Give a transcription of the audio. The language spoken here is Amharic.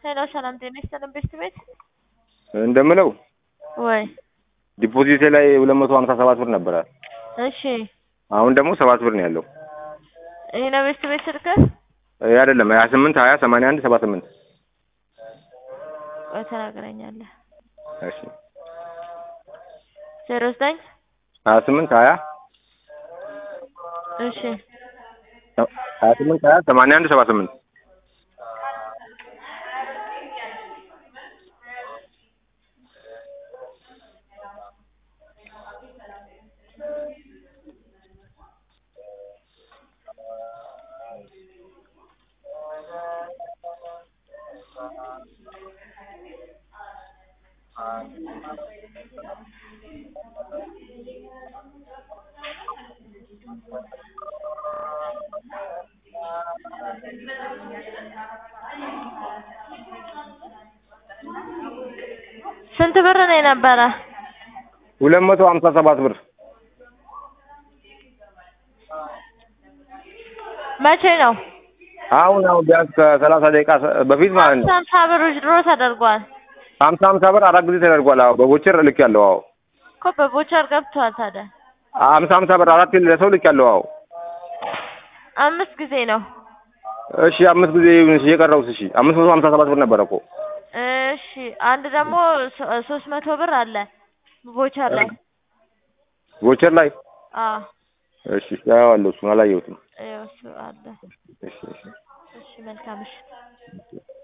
ሄሎ ሰላም ጤና ይስጥልን ቤት ቤት እንደምለው ወይ ዲፖዚቴ ላይ ሁለት መቶ ሀምሳ ሰባት ብር ነበረ። እሺ አሁን ደግሞ ሰባት ብር ነው ያለው። ይሄ ነው ቤት ቤት ስልክህ? ይህ አይደለም ሀያ ስምንት ሀያ ሰማንያ አንድ ሰባ ስምንት ቆይ ተናግረኛለህ። እሺ ዜሮ ዘጠኝ ሀያ ስምንት ሀያ እሺ ሀያ ስምንት ሀያ ሰማንያ አንድ ሰባ ስምንት ስንት ብር ነው የነበረ? ሁለት መቶ ሀምሳ ሰባት ብር መቼ ነው? አሁን አሁን ቢያንስ ከሰላሳ ደቂቃ በፊት ማለት ነው። ሀምሳ ብር ድሮ ተደርጓል ሀምሳ ሀምሳ ብር አራት ጊዜ ተደርጓል። አዎ በቦቸር ልክ ያለው አዎ እኮ በቦቸር ገብቷል። ታዲያ ሀምሳ ሀምሳ ብር አራት ለሰው ልክ ያለው አዎ አምስት ጊዜ ነው። እሺ አምስት ጊዜ ይሁን እሺ የቀረውስ እሺ አምስት መቶ ሀምሳ ሰባት ብር ነበረ እኮ እሺ አንድ ደግሞ ሶ- ሶስት መቶ ብር አለ ቦቸር ላይ ቦቸር ላይ አዎ እሺ ያየዋለሁ እሱን አላየሁትም ይኸው እሱ አለ። እሺ እሺ እሺ መልካም እሺ